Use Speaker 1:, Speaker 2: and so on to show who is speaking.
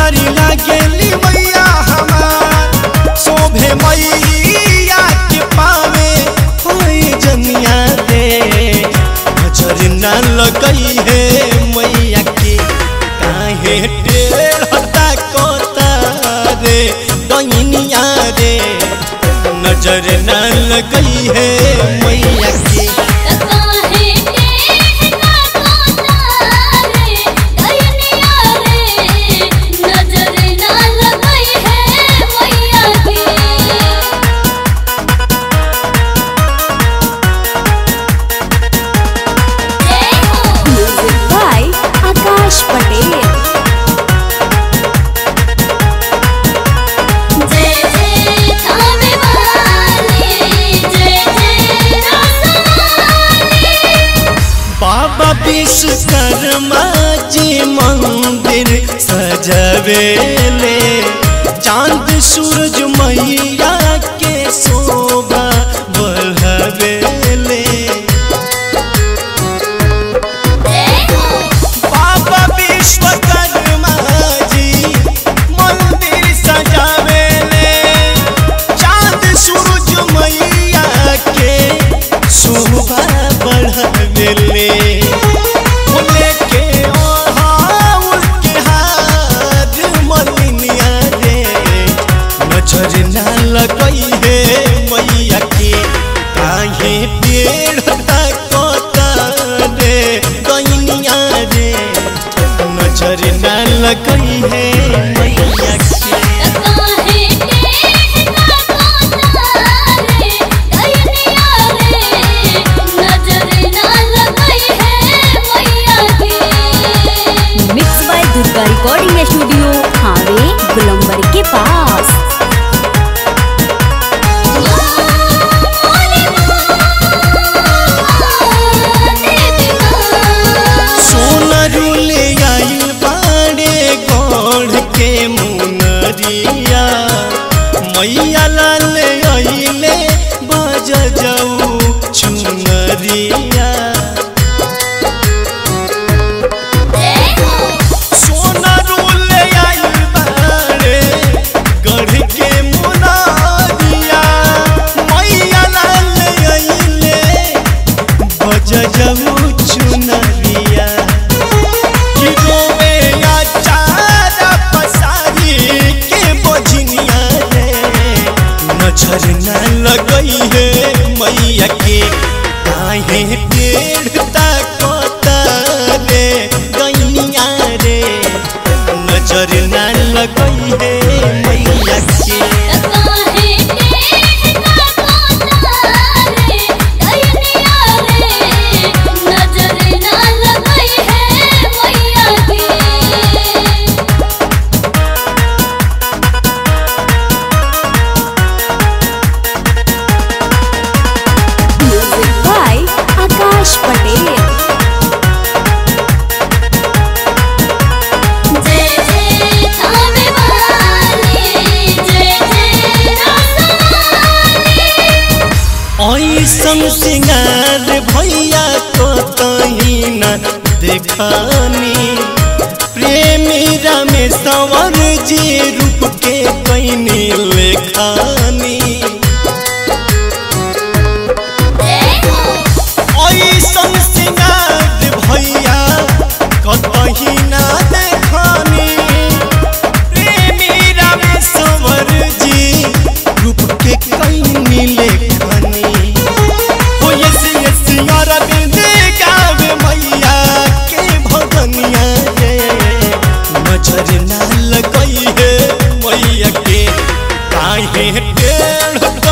Speaker 1: प्यारी लागेली मैया हमार शोभे मैया के पावे होई जनिया दे नजर ना लगई है मैया के काहे टेढ़ता कोता रे डनिया रे नजर ना लगई है मैया के
Speaker 2: काहे टेढ़ा कोतारे दैनिया रे नजर ना लगई है मैया की
Speaker 3: Music by Akash Patel.
Speaker 2: जय जय थामे वाली जय जय रसवाली
Speaker 1: बाबा विश्वकर्मा जी मंदिर सजवेले चांद सूरज मैया के शोभा बढ़वेले बाबा विश्वकर्मा जी मंदिर सजावेले चांद सूरज मैया के शोभा बढ़वेले फूले के ओढ़ाउल के हाथ मलिनिया रे नजर ना लगई है मैया के काहे पेड़ कोता रे गइनिया रे नजर ना लगई है मैया के
Speaker 2: काहे टेढ़ा कोतारे दैनिया रे नजर ना लगई है मैया की
Speaker 3: Mixed by Durga Recording Studio, Hawe, Gulambari के पास
Speaker 1: सोनरुले आइल बाड़े गढ़ के मुनरिया मैया लाल आइले बज जाऊ चुनरिया सोनरुले आइल बाड़े गढ़ के मुनरिया मैया लाल आइले बज जाऊ चुनरिया कि रोवे आचार पसारी के बजनिया रे नजर न लगई है मैया के काहे टेढ़ता कोता रे गइनिया रे नजर न लगई है मैया के
Speaker 2: काहे टेढ़ा कोतारे दैनिया रे नजर ना लगई है मैया की
Speaker 3: Music by Akash Patel.
Speaker 2: जय जय थामे वाली जय जय रसवाली
Speaker 1: ऐसन सिंगार भैया को तही न देखानी प्रेमी रमेश्वर जी रूप के कैनी लेखानी ऐसन सिंगार भैया कतही न देखानी प्रेमी रमेश्वर जी रूप के कैनी लेखानी हो यस यस अरविंद गावे मैया के भगनिया रे नजर ना लगई है मैया के काहे टेढ़